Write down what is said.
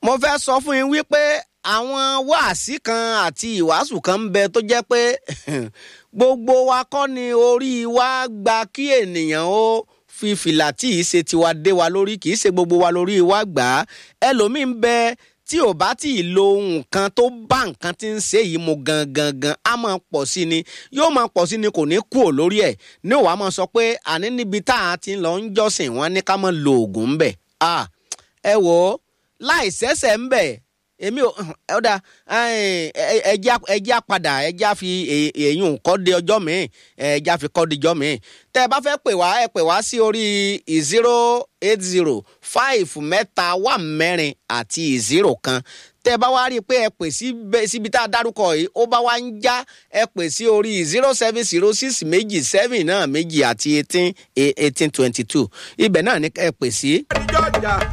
mo fẹ́ sọ fún yín wípé àwọn wáàsí kan àti ìwàásù kan ń bẹ tó jẹ́ pé gbogbo wa kọ́ ni orí wa gba kí ènìyàn ó fi fìlà tí ì ṣe tiwa dé wa lórí kì í ṣe gbogbo wa lórí wa gbà á ẹlòmíín ń bẹ tí ò bá tí ì lo nǹkan tó bá nǹkan tí ń ṣe yìí mu gangan gan á máa pọ̀ sí ni yóò máa pọ̀ sí ni kò ní kú ò lórí ẹ̀ ní òwá máa sọ pé àní níbi tá a ti lọ ń jọ́sìn wọn ní ká máa lo oògùn ń bẹ̀ ẹ wò ó láì sẹ́sẹ̀ ń bẹ̀ èmi ò ọ̀dà ẹja padà ẹja fi èyún kọ́ de ọjọ́ míì ẹja fi kọ́ de ọjọ́ míì tẹ́ ẹ bá fẹ́ pè wá ẹ pè wá sí orí zero eight zero five mẹ́ta wà mẹ́rin àti zero kan tẹ́ ẹ bá wá rí i pé ẹ pè síbi tá a dárúkọ yìí ó bá wá ń já ẹ pè sí orí zero seven zero six méjì seven náà méjì àti eighteen eighteen twenty two ibẹ̀ náà ni ẹ pè sí.